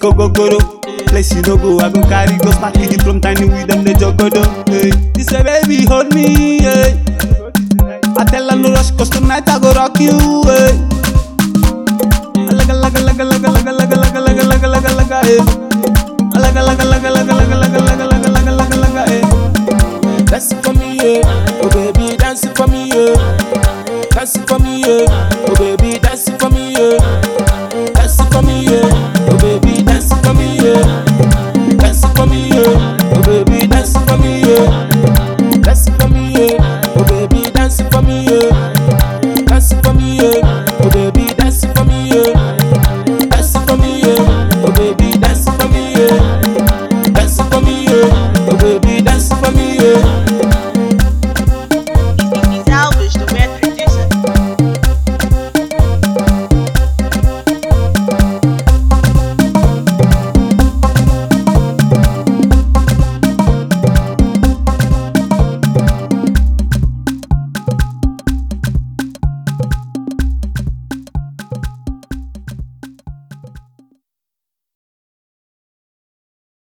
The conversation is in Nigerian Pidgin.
gogoro. Place you no go, I go carry go stack it from tiny with them the jogodo. Hey, this a baby hold me. Hey. I tell her no rush, cause tonight I go rock you. Hey. Laga laga laga laga laga laga laga laga laga laga laga. Hey.